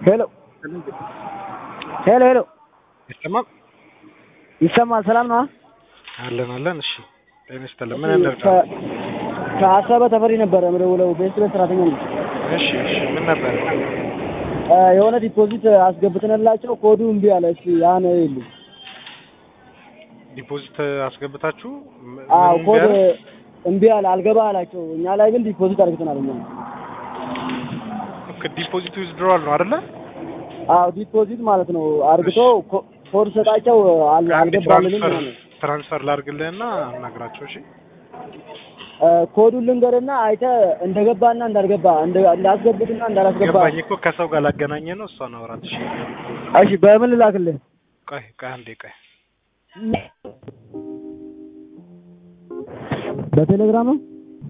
ሄሎ ሄሎ ሄሎ ይሰማል? ይሰማል? ሰላም ነው? አለን አለን። እሺ ጤና ይስጥልን። ምን ያደርጋል? ከ- ከአሰበ ተፈሪ ነበረ የምደውለው ቤት ቤት ሰራተኛ ነኝ። እሺ እሺ። ምን ነበር? እ የሆነ ዲፖዚት አስገብተንላቸው ኮዱ እምቢ አለ። እስኪ ያን ይሉ ዲፖዚት አስገብታችሁ ም- አዎ ምን ኮድ ቢያደርግ? እምቢ አለ አልገባ አላቸው። እኛ ላይ ግን ዲፖዚት አድርገናል እኛ። ኦኬ፣ ዲፖዚት ዊዝድሮዋል ነው አይደለ? አዎ ዲፖዚት ማለት ነው አርግቶ ኮ- ኮድ ሰጣቸው አል- አንድ አልገባልንም ትራንስፈር ምናምን ትራንስፈር ላድርግልህና አናግራቸው። እሺ እ ኮዱን ልንገርና አይተህ እንደገባና እንዳልገባ እንደ- እንዳስገቡትና እንዳላስገባ ገባኝ እኮ ከሰው ጋር ላገናኘ ነው። እሷን አውራት። እሺ እሺ በምን ልላክልህ? ቆይ ቆይ አንዴ ቆይ። በቴሌግራም ነው።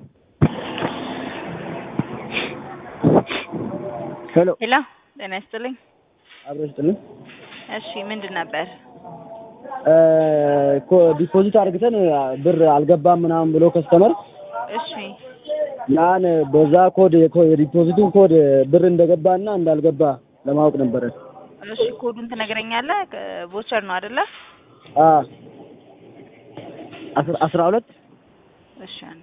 ሄሎ ሄሎ ጤና ይስጥልኝ። አብረሽ ጥልን እሺ ምንድን ነበር? እ ኮ ዲፖዚት አድርግተን ብር አልገባም ምናምን ብሎ ከስተመር እሺ ያን በዛ ኮድ የኮ- የዲፖዚቱን ኮድ ብር እንደገባና እንዳልገባ ለማወቅ ነበረ። እሺ ኮዱን ትነግረኛለህ? ቮቸር ነው አይደለ? አ አስራ- አስራ ሁለት እሺ አንዴ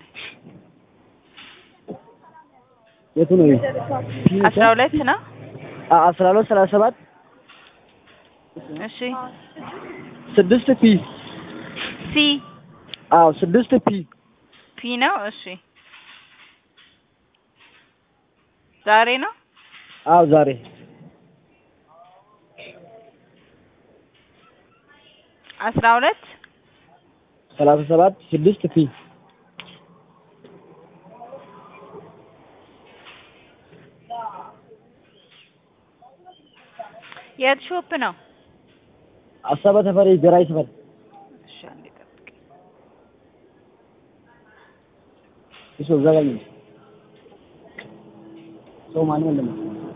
የቱ ነው? ይሄ? አስራ ሁለት ነው። አ አስራ ሁለት ሰላሳ ሰባት እሺ ስድስት ፒ ሲ አዎ ስድስት ፒ ፒ ነው። እሺ ዛሬ ነው። አዎ ዛሬ አስራ ሁለት ሰላሳ ሰባት ስድስት ፒ የት ሾፕ ነው? አሰበ ተፈሪ ገራይ ሰፈር እሺ አንዴ ጠብቅ። እሱ እዛ ጋር ነው። ሰው ማንም የለም።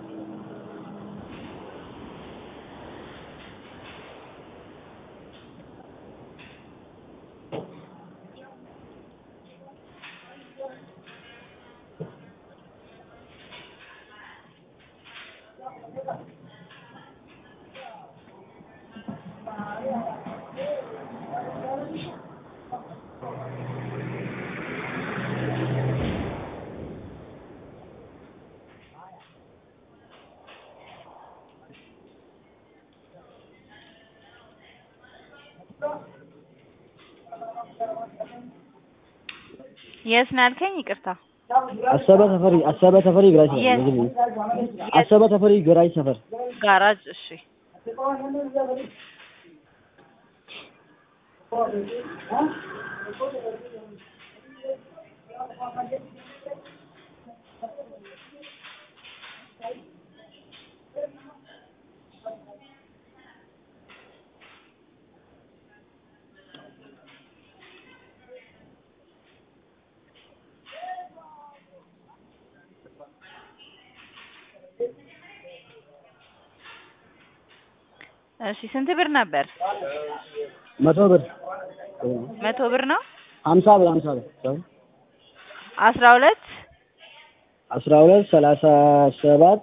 የት ነው ያልከኝ? ይቅርታ አሰበ ተፈሪ አሰበ ተፈሪ ገራይ ሰፈር የት? እንደዚህ ነው። አሰበ ተፈሪ ገራይ ሰፈር ጋራጅ። እሺ እሺ ስንት ብር ነበር? መቶ ብር መቶ ብር ነው። ሀምሳ ብር ሀምሳ ብር ሰው አስራ ሁለት አስራ ሁለት ሰላሳ ሰባት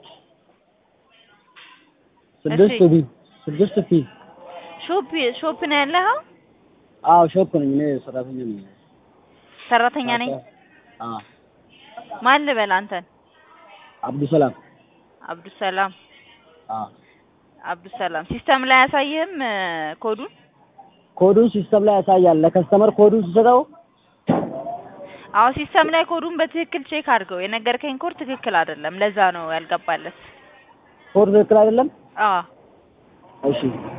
ስድስት እሺ። ቢ ስድስት ፒ ሾፕ ሾፕ ነው ያለኸው? አዎ ሾፕ ነኝ እኔ ሰራተኛ ነኝ። ሰራተኛ ነኝ። አዎ ማን ልበል አንተን? አብዱሰላም አብዱሰላም አዎ አብዱሰላም ሲስተም ላይ አያሳይህም እ ኮዱን? ኮዱን ሲስተም ላይ ያሳያል። ለከስተመር ኮዱን ሲሰጠው አዎ ሲስተም ላይ ኮዱን በትክክል ቼክ አድርገው። የነገርከኝ ኮድ ትክክል አይደለም። ለዛ ነው ያልገባለት። ኮድ ትክክል አይደለም። አዎ እሺ